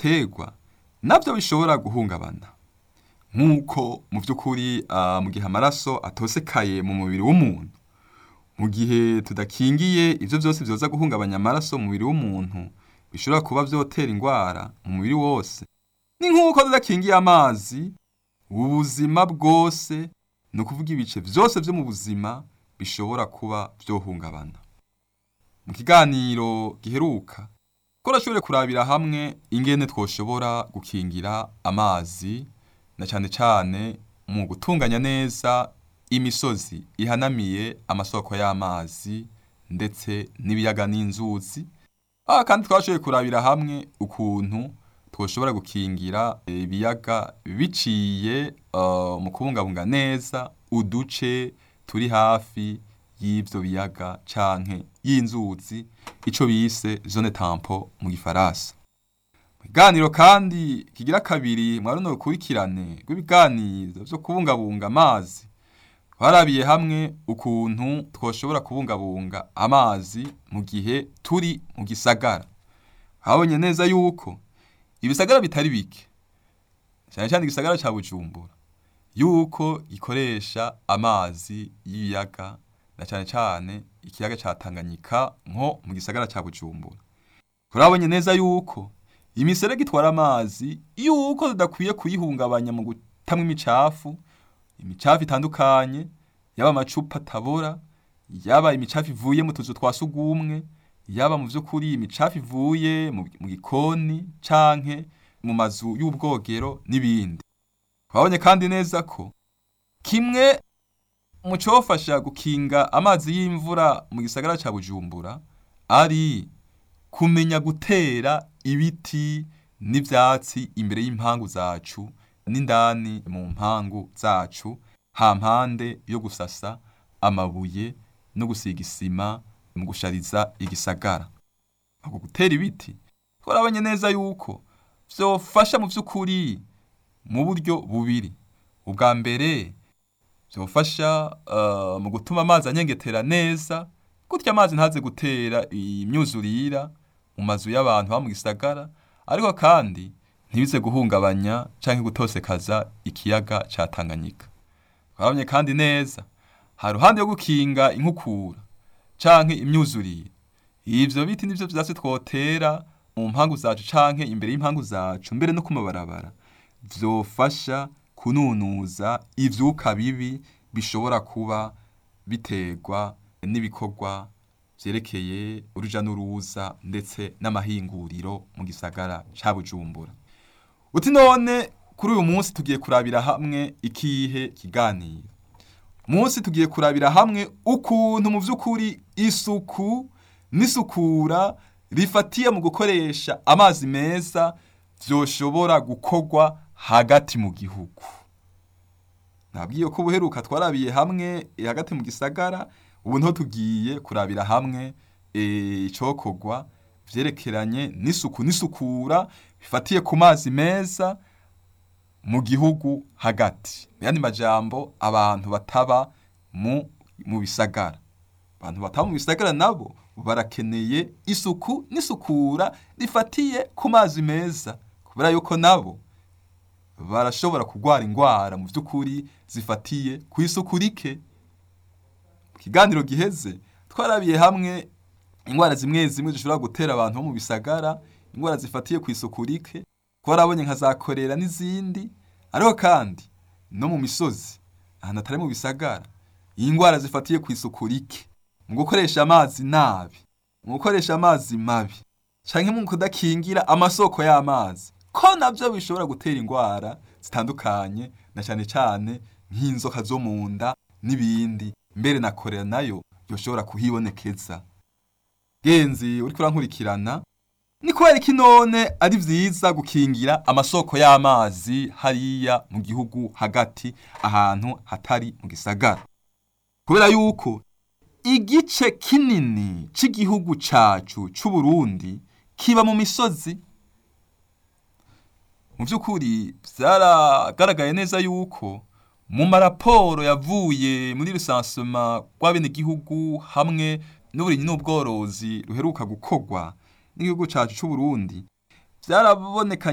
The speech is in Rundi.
ibiterwa nabyo bishobora guhungabana nk'uko mu by'ukuri mu gihe amaraso atosekaye mu mubiri w'umuntu mu gihe tudakingiye ibyo byose byoza guhungabanya amaraso mu mubiri w'umuntu bishobora kuba byotera indwara mu mubiri wose ni nk'uko tudakingiye amazi ubuzima bwose ni ukuvuga ibice byose byo mu buzima bishobora kuba byohungabana mu kiganiro giheruka ko urashobore kurabira hamwe ingene twoshobora gukingira amazi na cyane cyane mu gutunganya neza imisozi ihanamiye amasoko y'amazi ndetse n'ibiyaga n'inzuzi aha kandi twashoboye kurabira hamwe ukuntu twoshobora gukingira ibiyaga biciye mu kubungabunga neza uduce turi hafi y'ibyo biyaga canke y'inzuzi ico bise zone tampo mu gifaransa ibiganiro kandi kigira kabiri mwa runo rukurikirane rw'ibiganiro vyo kubungabunga amazi twarabiye hamwe ukuntu twoshobora kubungabunga amazi mu gihe turi mu gisagara habonye neza yuko ibisagara bitari bike cyane cyane igisagara ca bujumbura yuko gikoresha amazi y'ibiyaga na cyane cyane ikiyaga ca Tanganyika nko mu gisagara ca Bujumbura turabonye neza yuko imiserege itwara amazi yuko tudakwiye kuyihungabanya mu gutamwa imicafu imicafu itandukanye yaba amacupa atabora yaba imicafu ivuye mu tuzu twa sugumwe yaba mu by'ukuri imicafu ivuye mu gikoni canke mu mazu y'ubwogero n'ibindi twabonye kandi neza ko kimwe mu cyofasha gukinga amazi y'imvura mu gisagara cya bujumbura ari kumenya gutera ibiti n'ibyatsi imbere y'impangu zacu n'indani mu mpangu zacu hampande yo gusasa amabuye no gusiga isima mu gushariza igisagara ako gutera ibiti twarabonye neza yuko byofasha mu by'ukuri mu buryo bubiri ubwa mbere byofasha mu gutuma amazi anyengetera neza gutya amazi ntaze gutera imyuzurira mu mazu y'abantu ba mu gisagara ariko kandi ntibize guhungabanya cyangwa gutosekaza ikiyaga cya Tanganyika twabonye kandi neza hari ruhande yo gukinga inkukura canke imyuzurire ivyo biti nivyo vyatsi twotera mu mpangu zacu canke imbere y'impangu zacu mbere no ku mabarabara vyofasha kununuza ivyuka bibi bishobora kuba biterwa n'ibikorwa vyerekeye uruja n'uruza ndetse n'amahinguriro mu gisagara ca Bujumbura uti none kuri uyu munsi tugiye kurabira hamwe ikihe kiganiro munsi tugiye kurabira hamwe ukuntu mu by'ukuri isuku n'isukura rifatiye mu gukoresha amazi meza vyoshobora gukorwa hagati mu gihugu nabwiye ko ubuheruka twarabiye hamwe hagati mu gisagara ubu niho tugiye kurabira hamwe icokorwa vyerekeranye n'isuku n'isukura bifatiye ku mazi meza mu gihugu hagati yandi majambo abantu bataba mu mu bisagara abantu bataba mu bisagara nabo barakeneye isuku n'isukura rifatiye ku mazi meza kubera yuko nabo barashobora kurwara indwara mu by'ukuri zifatiye ku isuku rike mu kiganiro giheze twarabiye hamwe indwara zimwe zimwe zishobora gutera abantu bo mu bisagara indwara zifatiye ku isuku rike twarabonye nka za korera n'izindi ariko kandi no mu misozi ahantu atari mu bisagara iyi ndwara zifatiye ku isuku rike mu gukoresha amazi nabi mu gukoresha amazi mabi cyangwa mu kudakingira amasoko y'amazi ko nabyo bishobora gutera indwara zitandukanye na cyane cyane nk'inzoka zo mu nda n'ibindi mbere na korera nayo yoshobora kuhibonekeza genzi uri kurankurikirana ni kubera iki none ari vyiza gukingira amasoko y'amazi hariya mu gihugu hagati ahantu hatari mu gisagara kubera yuko igice kinini c'igihugu cacu c'Uburundi kiba mu misozi mu by'ukuri byaragaragaye neza yuko mu maraporo yavuye muri rusansuma rw'abenegihugu hamwe n'uburimyi n'ubworozi ruheruka gukorwa n'igihugu cacu c'Uburundi byaraboneka